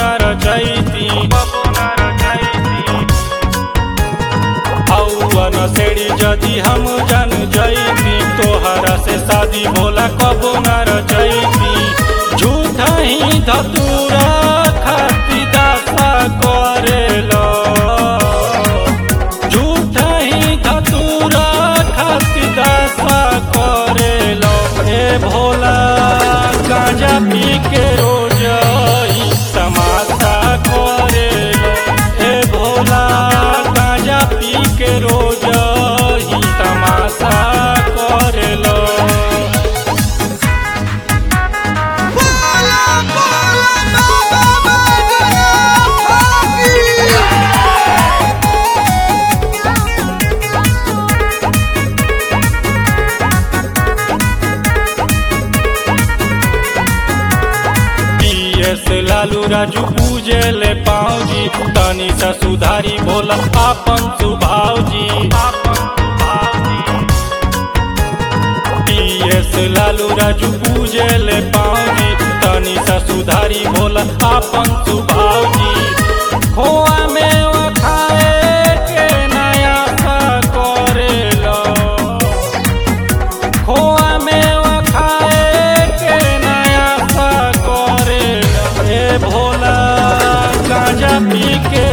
रचैती हौवन सेड़ी जदि हम जन जैती तोहरा से शादी भोला कबो न रचैती झूठा ही धतूरा खाती दासा करेलो झूठा ही धतूरा खाती दासा करेलो ए भोला गांजा पी के रोज ही तमाशा करेलो ए भोला गांजा पी के रोज ही तमाशा करेलो बोला बोला बाबा गया पीएस लालू राजू पूजे ले पाऊजी तनी सा सुधारी भोला आपन सुभावजी पीएस लालू राजू पूजे ले पाऊजी तनी सा सुधारी भोला आपन सुभावजी खोआ में खाए के नया सा करेलो खोआ में खाए के नया सा करे ए भोला गांजा पी के